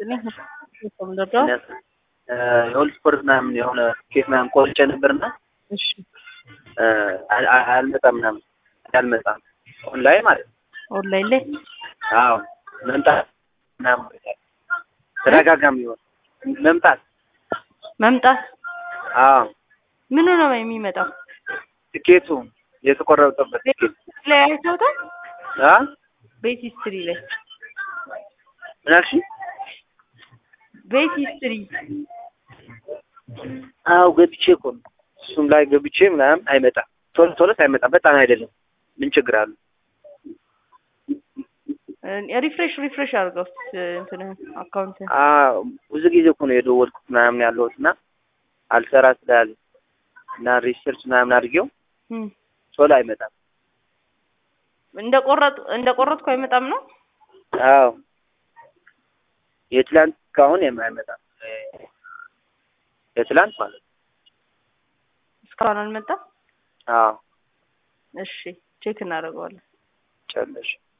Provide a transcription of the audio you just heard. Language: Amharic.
የሁል ስፖርት ምናምን የሆነ ኬክ ምናምን ቆርጬ ነበርና እሺ አል- አል- አልመጣም ምናምን አልመጣም ኦንላይን ማለት ነው። ኦንላይን ላይ አዎ መምጣት ምናምን ተደጋጋሚ ይሆን መምጣት መምጣት አዎ ምኑ ነው የሚመጣው? ትኬቱ የተቆረጠበት ትኬት ላይ አይተውታል። አ ቤት ሂስትሪ ላይ ምን አልሽኝ? ቤት ሂስትሪ አዎ ገብቼ እኮ ነው እሱም ላይ ገብቼ ምናምን አይመጣም ቶሎ ቶሎስ አይመጣም በጣም አይደለም ምን ችግር አለው ሪፍሬሽ ሪፍሬሽ አድርገው እንትን አካውንት አዎ ብዙ ጊዜ እኮ ነው የደወልኩት ምናምን ያለሁት እና አልሰራ ስላለ እና ሪሰርች ምናምን አድርጌው ቶሎ አይመጣም እንደ ቆረጥ እንደ ቆረጥኩ አይመጣም ነው። አዎ የትላንት እስካሁን የማይመጣም የትላንት ማለት ነው እስካሁን አልመጣም። አዎ እሺ ቼክ እናደርገዋለን። ጨለሽ